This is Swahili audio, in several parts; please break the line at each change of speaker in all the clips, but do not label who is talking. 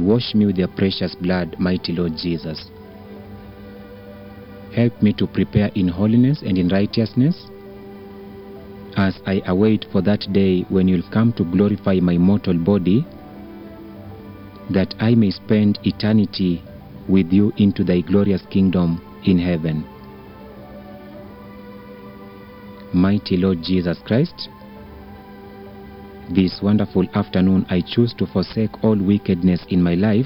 and wash me with your precious blood, mighty Lord Jesus. Help me to prepare in holiness and in righteousness as I await for that day when you'll come to glorify my mortal body, that I may spend eternity with you into thy glorious kingdom in heaven. Mighty Lord Jesus Christ, this wonderful afternoon I choose to forsake all wickedness in my life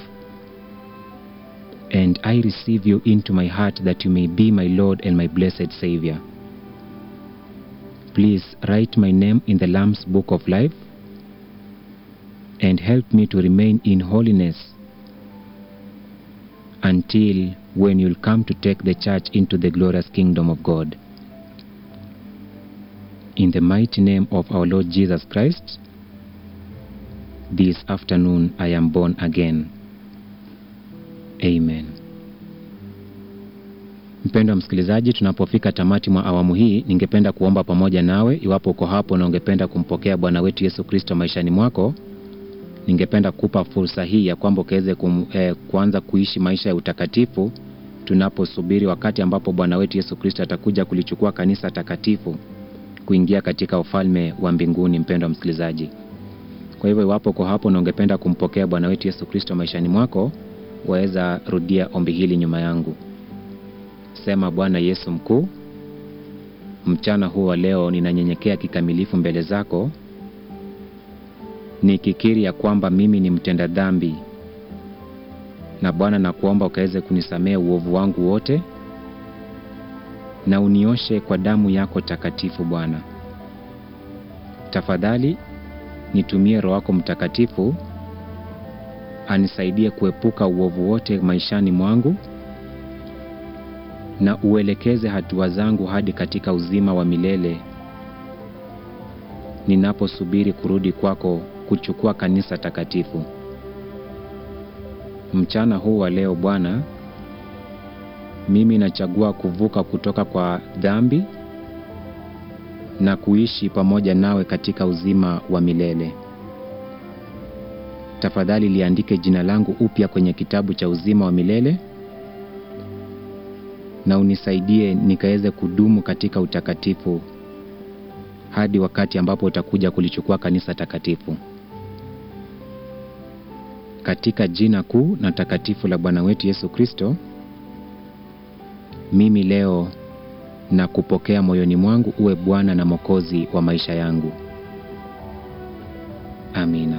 and I receive you into my heart that you may be my Lord and my blessed Savior. Please write my name in the Lamb's Book of Life and help me to remain in holiness until when you'll come to take the church into the glorious kingdom of God. In the mighty name of our Lord Jesus Christ, this afternoon I am born again. Amen. Mpendwa msikilizaji, tunapofika tamati mwa awamu hii, ningependa kuomba pamoja nawe. Iwapo uko hapo na ungependa kumpokea Bwana wetu Yesu Kristo maishani mwako, ningependa kupa fursa hii ya kwamba ukaweze eh, kuanza kuishi maisha ya utakatifu tunaposubiri wakati ambapo Bwana wetu Yesu Kristo atakuja kulichukua kanisa takatifu kuingia katika ufalme wa mbinguni. Mpendwa msikilizaji, kwa hivyo iwapo uko hapo na ungependa kumpokea Bwana wetu Yesu Kristo maishani mwako, waweza rudia ombi hili nyuma yangu. Sema: Bwana Yesu mkuu, mchana huu wa leo ninanyenyekea kikamilifu mbele zako, nikikiri ya kwamba mimi ni mtenda dhambi, na Bwana nakuomba ukaweze kunisamehe uovu wangu wote na unioshe kwa damu yako takatifu. Bwana, tafadhali nitumie Roho wako Mtakatifu anisaidie kuepuka uovu wote maishani mwangu na uelekeze hatua zangu hadi katika uzima wa milele ninaposubiri kurudi kwako kuchukua kanisa takatifu. Mchana huu wa leo Bwana, mimi nachagua kuvuka kutoka kwa dhambi na kuishi pamoja nawe katika uzima wa milele. Tafadhali liandike jina langu upya kwenye kitabu cha uzima wa milele na unisaidie nikaweze kudumu katika utakatifu hadi wakati ambapo utakuja kulichukua kanisa takatifu. Katika jina kuu na takatifu la Bwana wetu Yesu Kristo, mimi leo na kupokea moyoni mwangu uwe Bwana na Mwokozi wa maisha yangu. Amina.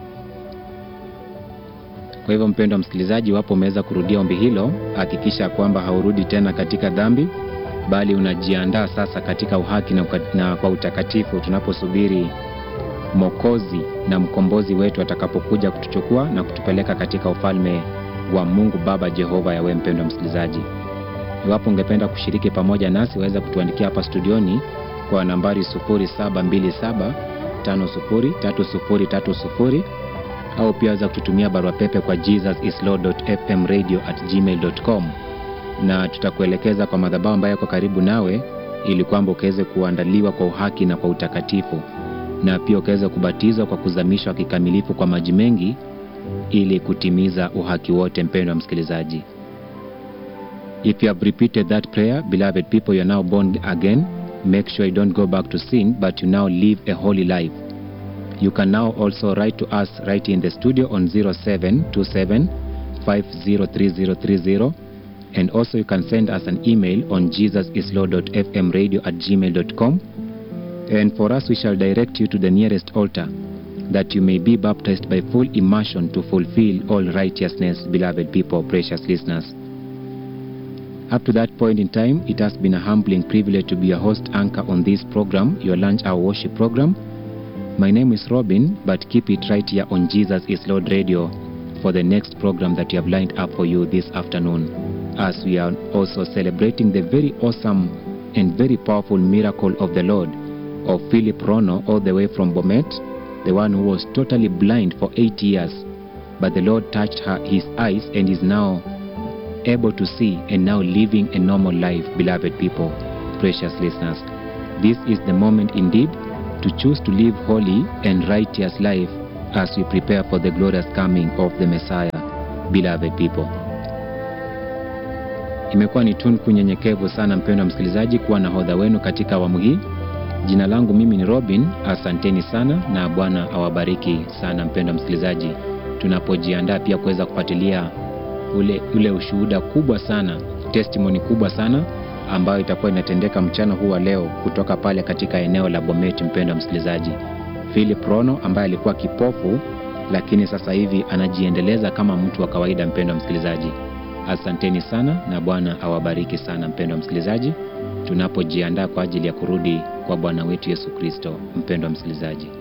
Kwa hivyo mpendwa msikilizaji, iwapo umeweza kurudia ombi hilo, hakikisha kwamba haurudi tena katika dhambi, bali unajiandaa sasa katika uhaki na, na kwa utakatifu, tunaposubiri Mwokozi na mkombozi wetu atakapokuja kutuchukua na kutupeleka katika ufalme wa Mungu Baba Jehova Yawe. Mpendwa msikilizaji, iwapo ungependa kushiriki pamoja nasi, waweza kutuandikia hapa studioni kwa nambari 0727 503030 au pia waweza kututumia barua pepe kwa jesusislord.fmradio@gmail.com na tutakuelekeza kwa madhabahu ambayo yako karibu nawe, ili kwamba ukaweze kuandaliwa kwa uhaki na kwa utakatifu, na pia ukaweze kubatizwa kwa kuzamishwa kikamilifu kwa maji mengi, ili kutimiza uhaki wote. Mpendwa msikilizaji, if you have repeated that prayer, beloved people, you are now born again. Make sure you don't go back to sin, but you now live a holy life. You can now also write to us right in the studio on 0727 503030 and also you can send us an email on jesusislord.fmradio at gmail.com and for us we shall direct you to the nearest altar that you may be baptized by full immersion to fulfill all righteousness, beloved people, precious listeners. Up to that point in time, it has been a humbling privilege to be a host anchor on this program, your lunch hour worship program. My name is Robin, but keep it right here on Jesus is Lord Radio for the next program that we have lined up for you this afternoon, as we are also celebrating the very awesome and very powerful miracle of the Lord of Philip Rono, all the way from Bomet, the one who was totally blind for eight years, but the Lord touched her, his eyes and is now able to see and now living a normal life, beloved people, precious listeners. This is the moment indeed to choose to live holy and righteous life as we prepare for the glorious coming of the Messiah. beloved people. Imekuwa ni tunku nyenyekevu sana, mpendwa msikilizaji, kuwa nahodha wenu katika awamu hii. Jina langu mimi ni Robin. Asanteni sana na Bwana awabariki sana, mpendwa msikilizaji, tunapojiandaa pia kuweza kufuatilia ule, ule ushuhuda kubwa sana, testimony kubwa sana ambayo itakuwa inatendeka mchana huu wa leo kutoka pale katika eneo la Bomet. Mpendwa msikilizaji, Philip Rono ambaye alikuwa kipofu lakini sasa hivi anajiendeleza kama mtu wa kawaida. Mpendwa msikilizaji, asanteni sana na Bwana awabariki sana, mpendwa msikilizaji, tunapojiandaa kwa ajili ya kurudi kwa Bwana wetu Yesu Kristo. Mpendwa msikilizaji